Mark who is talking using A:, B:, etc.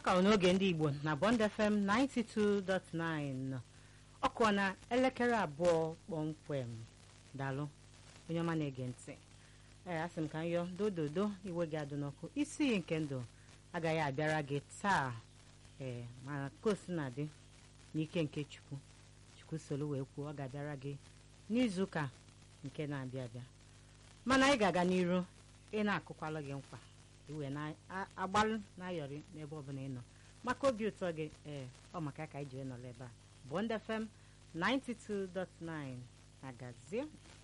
A: ka ọ n'oge ndị igbo na bond fm 92.9 ọkụ na elekere abụọ kpọmkwem dalụ onye ọma na-ege ntị ee asị m ka m yọ dododo iwe gị adụ n'ọkụ isi iyi nke ndụ agaghị abịara gị taa ee mana kosi na dị n'ike nke chukwu chukwu solu wee kwuo ọ ga-abịara gị n'izuụka nke na-abịa abịa mana anyị ga-aga n'iru ị na-akụkwalụ gị nkwa iwe na-agbalụ na-ayọrị n'ebe ọbụla ị nọ maka obi ụtọ gị ee ọ maka ka anyị jiri nọrọ ebe a Bond FM 92.9 agazie